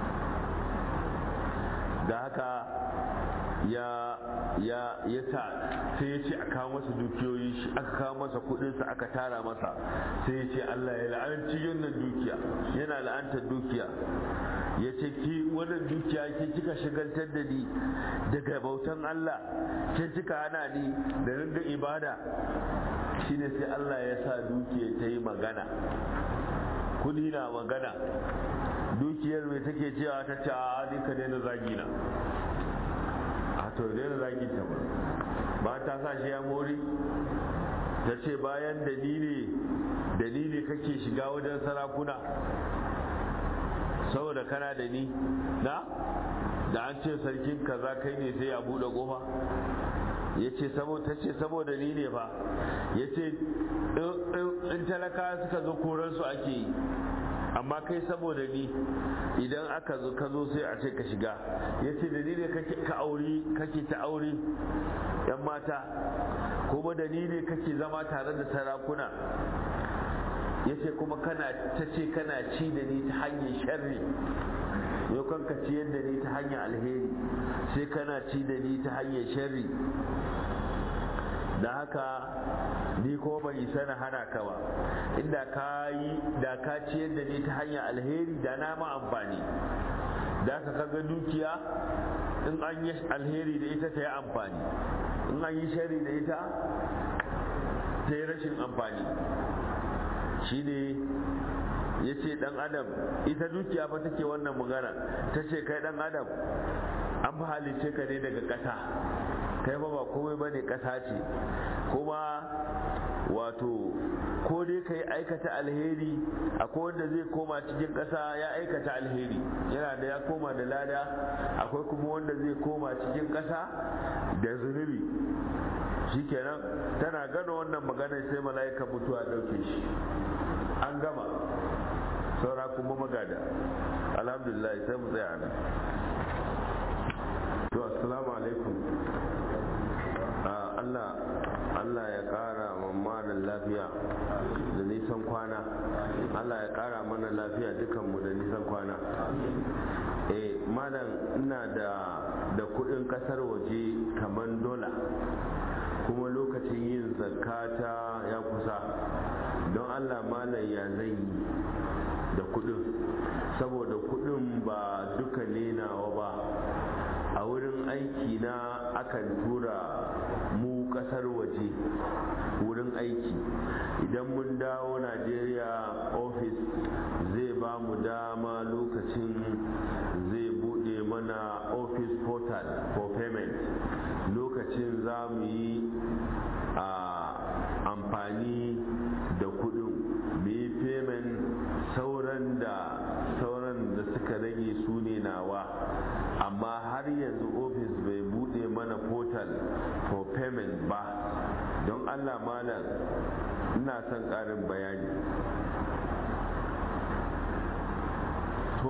da haka ya ya ya sa sai ya ce a kawo masa dukiyoyi shi aka kawo masa kudinsa aka tara masa sai ya ce Allah ya la'anci wannan dukiya yana la'antar dukiya ya ce ki wannan dukiya ke kika shigaltar da ni daga bautan Allah ke kika hana ni da ringa ibada shine sai Allah ya sa dukiya ta yi magana kudi na magana dukiyar mai take cewa ta ce a ni ka daina zagi na a to daina zagi ta ba ba ta sa shi ya mori ta ce bayan dalili dalili kake shiga wajen sarakuna saboda kana da ni na da an ce sarkin kaza kai ne sai ya bude kofa ya ce ta ce saboda ni ne ba ya ce in talaka suka zo koransu ake yi amma kai saboda ni idan aka zo ka zo sai a ce ka shiga ya ce da ni ne kake aure kake ta aure yan mata kuma da ni ne kake zama tare da sarakuna ya ce kuma kana ta ce kana ci da ni ta hanyar sharri yau kan ka ciyar da ni ta hanyar alheri sai kana ci da ni ta hanyar sharri da haka ni ko bai isa na hana ka ba inda ka yi da ka ciyar da ni ta hanyar alheri da na ma amfani da ka kaga dukiya in an yi alheri da ita ta yi amfani in an yi shari da ita ta yi rashin amfani shi ne ya ce dan adam ita dukiya fa take wannan magana ta ce kai dan adam an fi halice ka ne daga ƙasa kai ba ba komai bane ƙasa ce kuma wato ko dai ka yi aikata alheri akwai wanda zai koma cikin ƙasa ya aikata alheri yana da ya koma da lada akwai kuma wanda zai koma cikin ƙasa da zunubi shikenan tana gano wannan magana sai mala'ika mutuwa ɗauke shi an gama saura kuma magada alhamdulillah sai mu tsaya nan to assalamu alaikum Allah Allah ya kara mamalin lafiya da nisan kwana Allah ya kara mana lafiya dukanmu da nisan kwana eh malam ina da da kudin kasar waje kamar dola kuma lokacin yin zakata ya kusa don Allah malam ya zai yi da kudin saboda kudin ba duka ne nawa ba a wurin aiki na akan tura mu kasar waje wurin aiki idan mun dawo najeriya ofis zai ba mu dama lokacin zai bude mana office portal for payment lokacin za mu yi a amfani da kudin mu yi payment sauran da sauran da suka rage su ne nawa amma har yanzu ofis bai bude mana portal for payment ba don allah malam ina son karin bayani to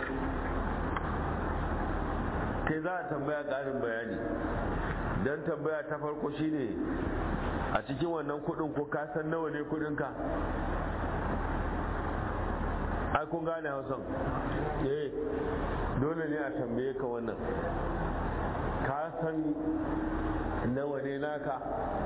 kai za a tambaya karin bayani don tambaya ta farko shine a cikin wannan kudin ko ka san nawa ne kudinka ai kun gane hausan eh dole ne a tambaye ka wannan ka san nawa ne naka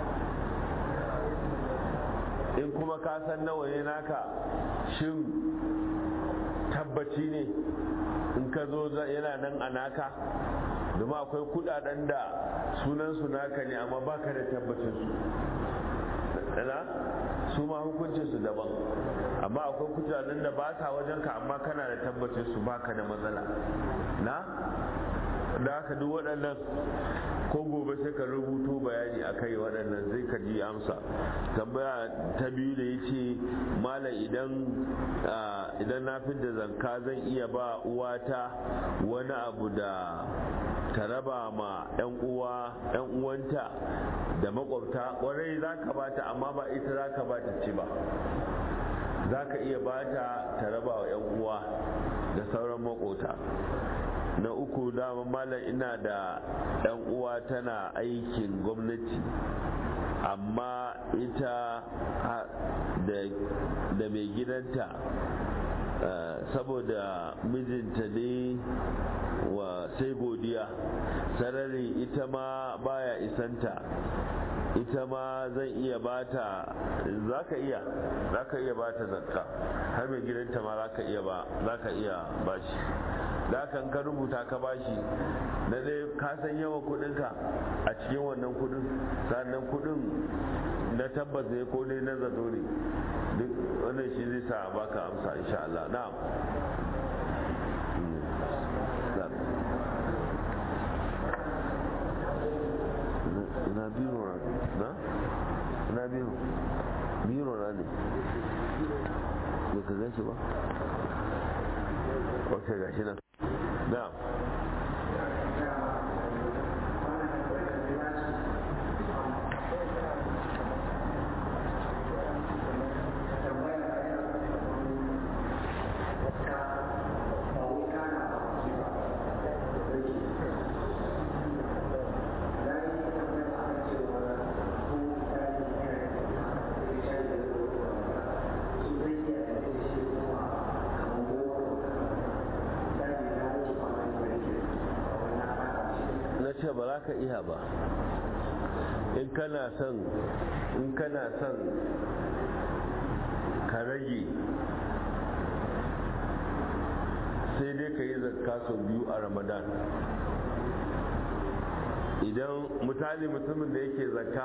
in kuma ka san nawa ne naka shin tabbaci ne in ka zo yana nan a naka domin akwai kudaden da sunansu naka ne amma baka da tabbacin su su ma hukuncin su daban amma akwai kudaden da ba sa wajen ka amma kana da tabbacin su baka da matsala na da haka duk waɗannan ko gobe sai ka rubuto bayani a kai waɗannan zai ka ji amsa tambaya ta biyu da ya ce malam idan idan na fi da zanka zan iya ba uwata wani abu da ta raba ma 'yan uwa 'yan uwanta da makwabta kwarai za ka bata amma ba ita za ka bata ci ba za ka iya bata ta raba wa 'yan uwa da sauran makota na uku dama malam ina da ɗan uwa tana aikin gwamnati amma ita da mai gidanta saboda mijinta ne wa sai godiya sarari ita ma baya isanta ita ma zan iya bata za ka iya za ka iya bata zakka har mai gidanta ma za ka iya ba za ka iya bashi da kan ka rubuta ka bashi na dai ka san yawan kudinka a cikin wannan kudin sannan kudin na tabbas ne ko dai na zato ne duk wannan shi zai sa baka amsa insha Allah na'am ina biro na ina biro biro na ne ba ka gan shi ba ok gashi nan na'am ce ba za ka iya ba in kana son in kana son ka rage sai dai ka yi zakka sau biyu a ramadan idan mutane mutumin da yake zakka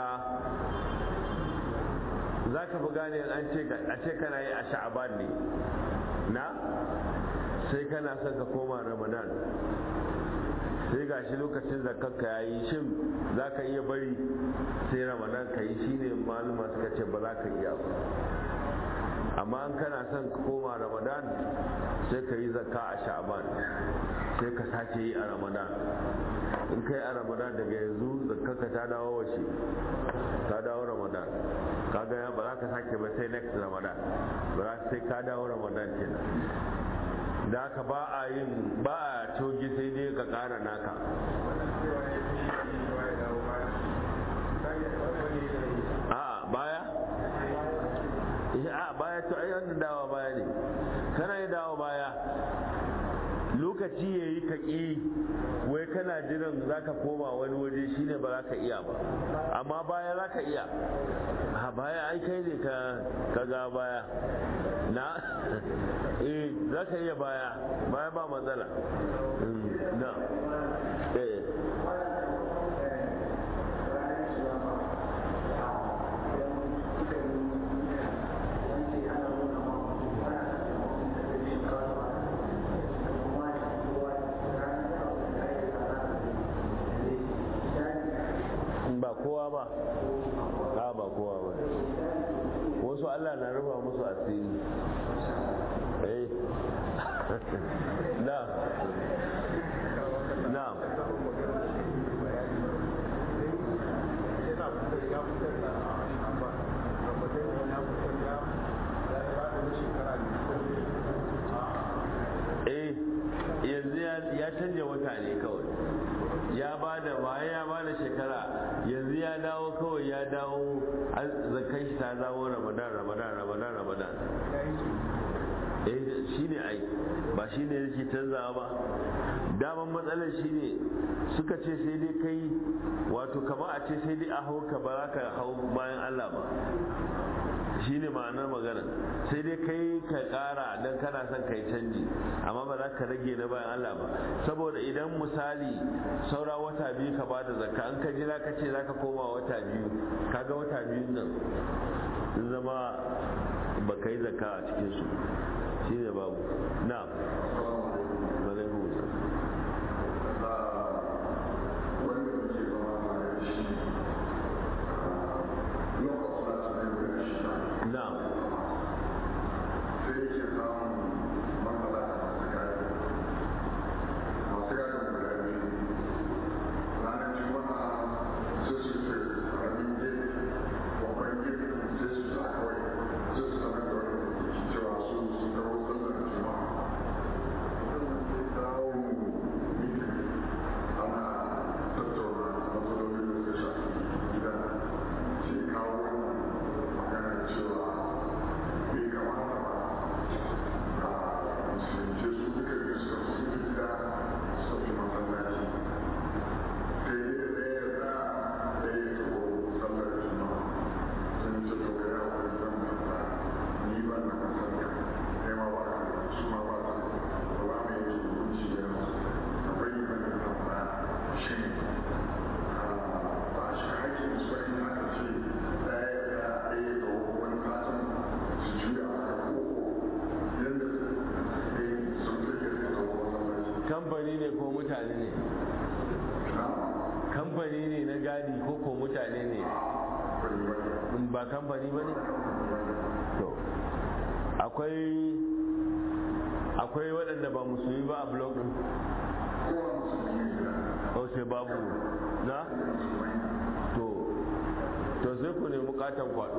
za ka fi gane a ce kana yi a sha'aban ne na sai kana son ka koma ramadan sai ga shi lokacin zakarka ya yi shin za ka iya bari sai ramadan ka yi shi ne maluma suka ce ba za ka iya ba amma an kana son ka koma ramadan sai ka yi zakka a sha'aban sai ka sake yi a ramadan in kai a ramadan daga yanzu zakarka ta dawo washe ta dawo ramadan kaga ba za ka sake ba sai next ramadan ba za sai ka dawo ramadan kenan da haka ba a yin ba a cogi sai dai ka kara naka a baya a baya to ai wannan dawa baya ne kana yi dawa baya lokaci ya yi ka ƙi wai kana jiran za ka koma wani waje shine ba za ka iya ba amma baya za ka iya a baya ai kai ne ka ga baya na eh za ka iya baya baya ba matsala na eh ba kowa ba ba ba kowa ba wasu Allah na rufa musu asiri eh na na eh yanzu ya canja wata ne kawai ya ba da baya ya ba da shekara yanzu ya dawo kawai ya dawo zakan shi ta dawo ramadan ramadan ramadan ramadan eh shi ne ai ba shi ne yake canzawa ba daman matsalar shi ne suka ce sai dai kai wato kama a ce sai dai a hau ka ba za ka hau bayan allah ba shi ne ma'anar magana sai dai kai ka kara don kana son kai canji amma ba za ka rage na bayan Allah ba saboda idan misali saura wata biyu ka bada zakka an ka jira ka ce za ka koma wata biyu kaga wata biyun nan sun zama ba ka yi zakka a cikin su shi ne babu na ba kamfani ba ne to akwai akwai waɗanda ba musulmi ba a blog ɗin o sai babu na to to sai ku nemi katon kwado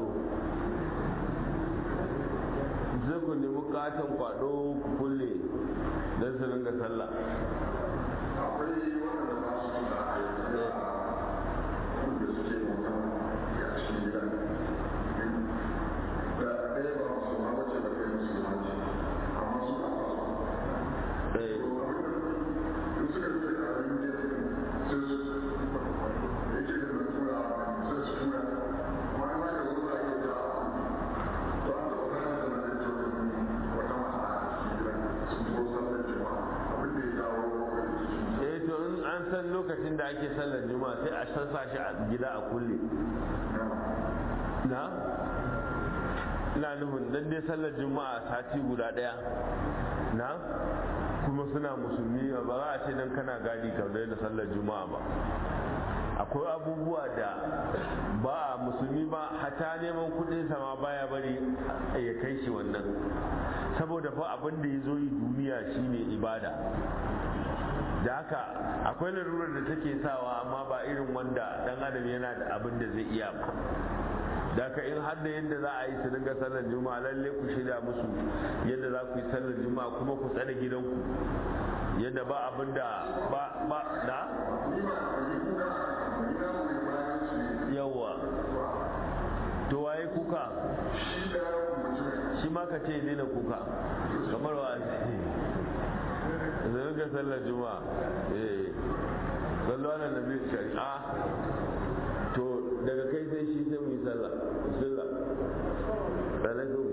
sai ku nemi katon kwado ku kulle don su ringa sallah akwai waɗanda ba su da aiki wanda suke mutum a cikin gida da ɗaya ba su ma wace da kai musu maji amma su na fasa eh in suka fi ƙarfin gida sai su yake da na tura sai su tura amma in aka zo za a iya ja to an taɓa kayan da na ɗaya wata mata a cikin gida sun zo sallar jama'a abin da ya jawo wani cikin eh to in an san lokacin da ake sallar juma'a sai a san sa shi a gida a kulle na ina nufin dan dai sallar juma'a sati guda daya na kuma suna musulmi ba za a ce dan kana gadi ka da sallar juma'a ba akwai abubuwa da ba a musulmi ba hata neman kudin sama baya bari ya kai shi wannan saboda fa abin da ya zo yi duniya shine ibada da haka akwai larurar da take sawa amma ba irin wanda dan adam yana da abin da zai iya ba da haka in har da yadda za a yi su dinga sallar juma'a lalle ku shirya musu yadda za ku yi sallar juma'a kuma ku tsare gidanku yadda ba abin da ba ba da yawa to waye kuka shi ma ka ce daina kuka kamar wa zai ga sallar juma'a eh sallu ala nabi shari'a to daga kai sai shi sai mu yi sallah bismillah alaikum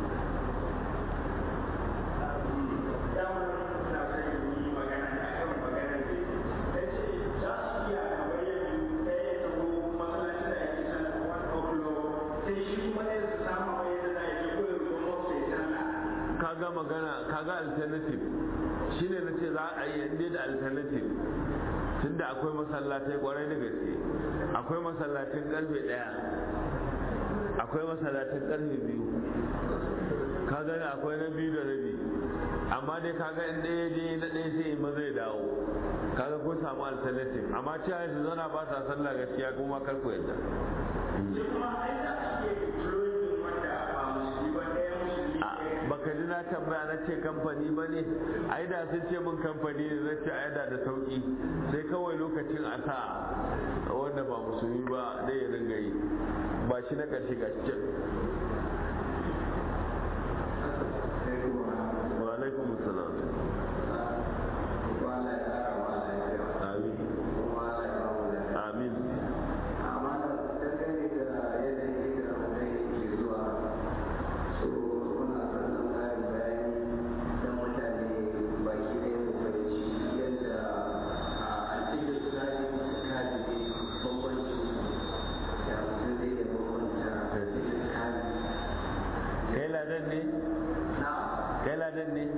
kaga magana kaga alternative shine na ce za a yi inda da alternative tunda akwai masallatai kwarai da gaske akwai masallatin karfe daya akwai masallatin karfe biyu kaga da akwai na biyu da rabi amma dai kaga in ɗaya je na ɗaya sai ma zai dawo kaga kun samu alternative amma cewa su zauna ba sa sallah gaskiya kuma kar ku yadda baka ji na tambaya na ce kamfani ba ne ai da sun ce min kamfani ne zai ce ai da da sauki sai kawai lokacin a sa wanda ba musulmi ba da ya ringa yi ba shi na ƙarshe ga cikin wa alaikum salam amin amin kai ladan ne kai ladan ne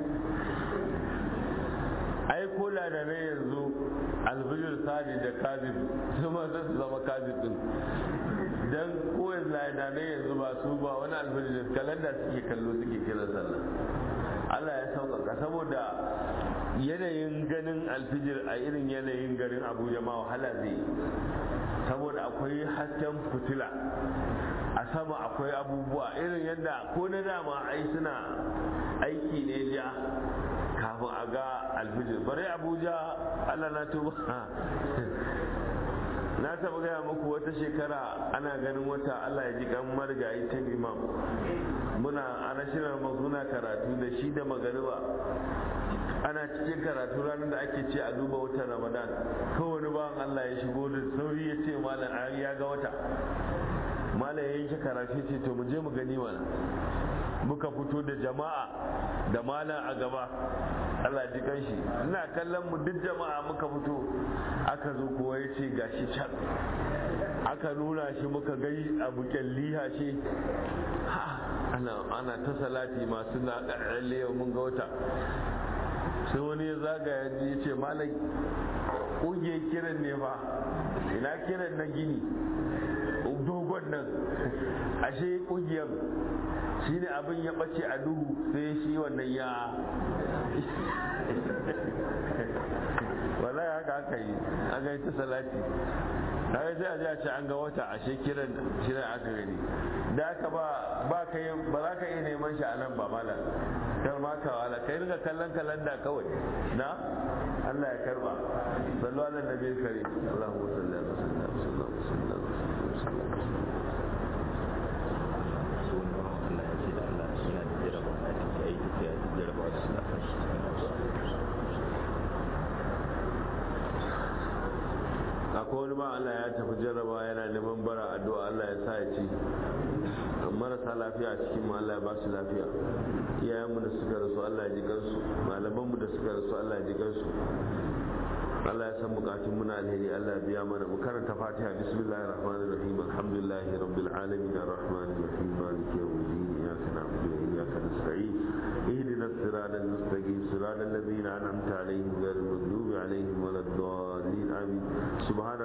ai ko ladanai yanzu alfijir sadi da kazib su ma za su zama kazib din dan ko ladanai yanzu ba su ba wani alfijir kalanda suke kallo suke kira sallah Allah ya sauƙaƙa saboda yanayin ganin alfijir a irin yanayin garin Abuja ma wahala zai saboda akwai hasken fitila a sama akwai abubuwa irin yadda ko na dama ai suna aiki ne ja kafin a ga alfijir bare abuja allah na tuba na taba gaya muku wata shekara ana ganin wata allah ya ji kan marigayi ta imam muna ana shirin muna karatu da shi da magariba ana cikin karatu ranar da ake ce a duba watan ramadan kowane bawan allah ya shigo da sauri ya ce malam ya ga wata malam ya yanke karatu ce to mu je mu gani mana muka fito da jama'a da malam a gaba Allah ji kanshi ina kallon mu duk jama'a muka fito aka zo kowa ya ce gashi can aka nuna shi muka gai abu kyalliha shi ana ana ta salati masu na ƙarƙalle yau mun ga wata sai wani ya zagaya ya ce malam ƙungiyar kiran ne fa ina kiran na gini dogon wannan ashe kungiyar shi ne abin ya ɓace a duhu sai shi wannan ya wallahi haka aka yi an ga ta salati kaga sai a ji a ce an ga wata ashe kiran shirin aka gani da haka ba ba ka yi ba za ka iya neman shi a nan ba malam kar ma ka wala kai riga kallon kalanda kawai na Allah ya karba sallu ala nabiyil karim Allahumma salli ala sayyidina Muhammad sallallahu alaihi wasallam akwai wani ba Allah ya tafi jarraba yana neman bara addu'a Allah ya sa ya ci marasa lafiya a cikin mu Allah ya ba su lafiya iyayenmu da suka rasu Allah ya ji kansu malamanmu da suka rasu Allah ya ji kansu Allah ya san bukatun muna alheri Allah ya biya mana mu karanta Fatiha bismillahir rahmanir rahim alhamdulillahi rabbil alamin arrahmanir rahim maliki yawmiddin iyyaka na'budu wa iyyaka nasta'in اهدنا الصراط المستقيم صراط الذين انعمت عليهم غير المغضوب عليهم ولا الضالين امين سبحان